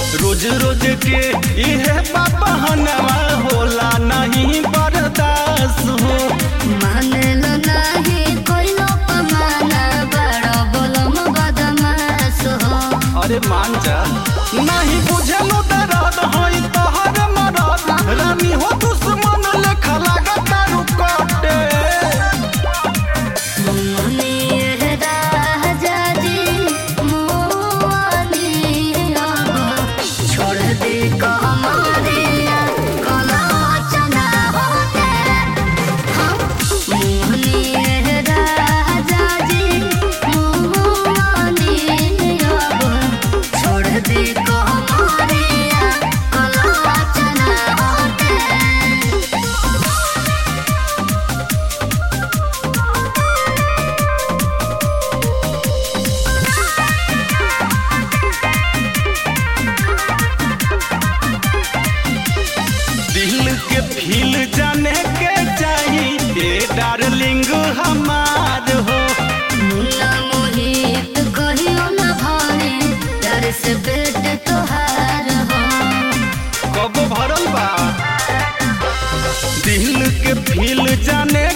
रोज रोज के इहे बहनवा होला नहीं बर्दाश्त हो मानेलो नाही कोइलो पमाना बड़ा बोलम बदमाश हो अरे मान जा नहीं बुझलो दर्द होई तोहर मरद रानी हो दुश्मन लेखा लागत तारू कटे मुनी राजा जी मोनी अब छोड़ दे कमरिया कलाचना होते हम मुनी राजा जी मोनी अब छोड़ दे कमरिया कलाचना होते दिल के फील जाने के चाहिए डार्लिंग हमार हो मुन्ना मोहित कहियो न भाने डर से पेट तोहार हो कब भरल बा दिल के फील जाने